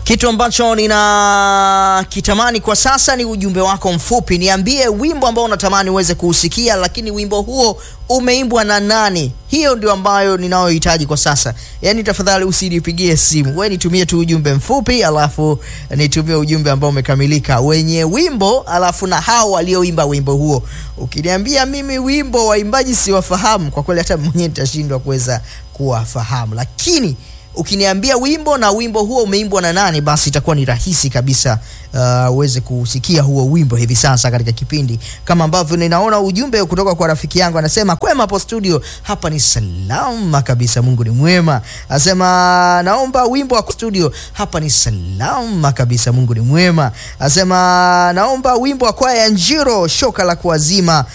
Kitu ambacho nina kitamani kwa sasa ni ujumbe wako mfupi. Niambie wimbo ambao unatamani uweze kuusikia, lakini wimbo huo umeimbwa na nani? Hiyo ndio ambayo ninayohitaji kwa sasa. Yaani tafadhali usinipigie simu, wewe nitumie tu ujumbe mfupi, alafu nitumie ujumbe ambao umekamilika wenye wimbo, alafu na hao walioimba wimbo huo. Ukiniambia mimi wimbo waimbaji siwafahamu, kwa kweli hata mwenyewe nitashindwa kuweza kuwafahamu, lakini ukiniambia wimbo na wimbo huo umeimbwa na nani, basi itakuwa ni rahisi kabisa uh, uweze kusikia huo wimbo hivi sasa katika kipindi, kama ambavyo ninaona ujumbe kutoka kwa rafiki yangu anasema, kwema hapo studio, hapa ni salama kabisa, Mungu ni mwema. Anasema naomba wimbo wa studio, hapa ni salama kabisa, Mungu ni mwema. Anasema naomba wimbo wa kwaya ya Njiro, shoka la kuwazima